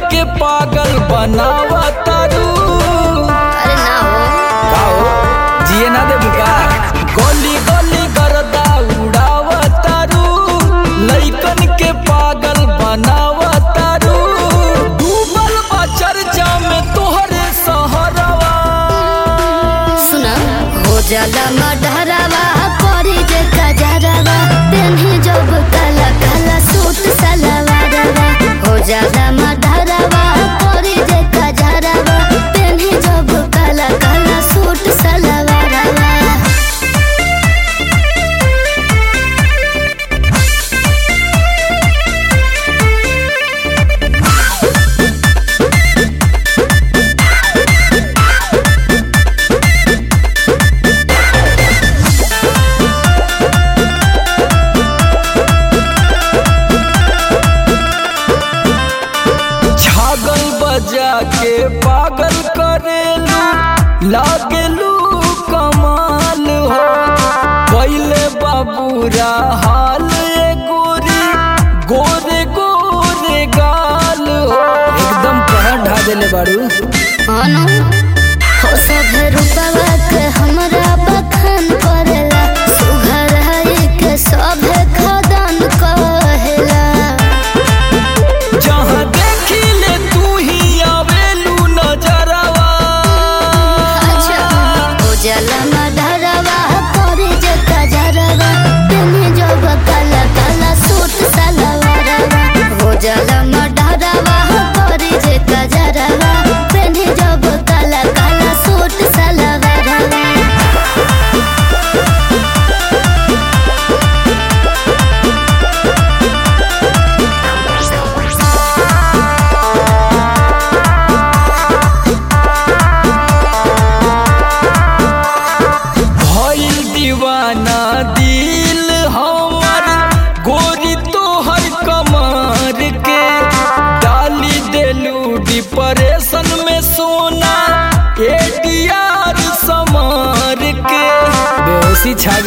के पागल बनावा तारू अरे ना हो का हो जिए ना दे बुका गोली गोली करदा उड़ावा तारू लइकन के पागल बनावा तारू डूबल बा चर्चा में तोहरे सहरवा सुना हो जाला मडहरावा करी जे कजरवा पेन्ही जब काला काला सूट सलवारवा हो जाला मडहरावा करी जे कजरवा पेन्ही जब काला काला सूट सलवारवा छागल बजा के पागल करेलू लागेलू कमाल हो पहले बाबूरा हाल ए गोरी गोरे गोरे गाल हो एकदम कहर ढा देले बाड़ू अनु हो सब रूपवा के हमरा बखान करेला सुघर है के सब खदान कहेला जहाँ देखी ले तू ही आवेलू नजरवा अच्छा हो जाला मडरवा करे जे कजरवा तेने जब काला काला सूट सलवारवा हो जाला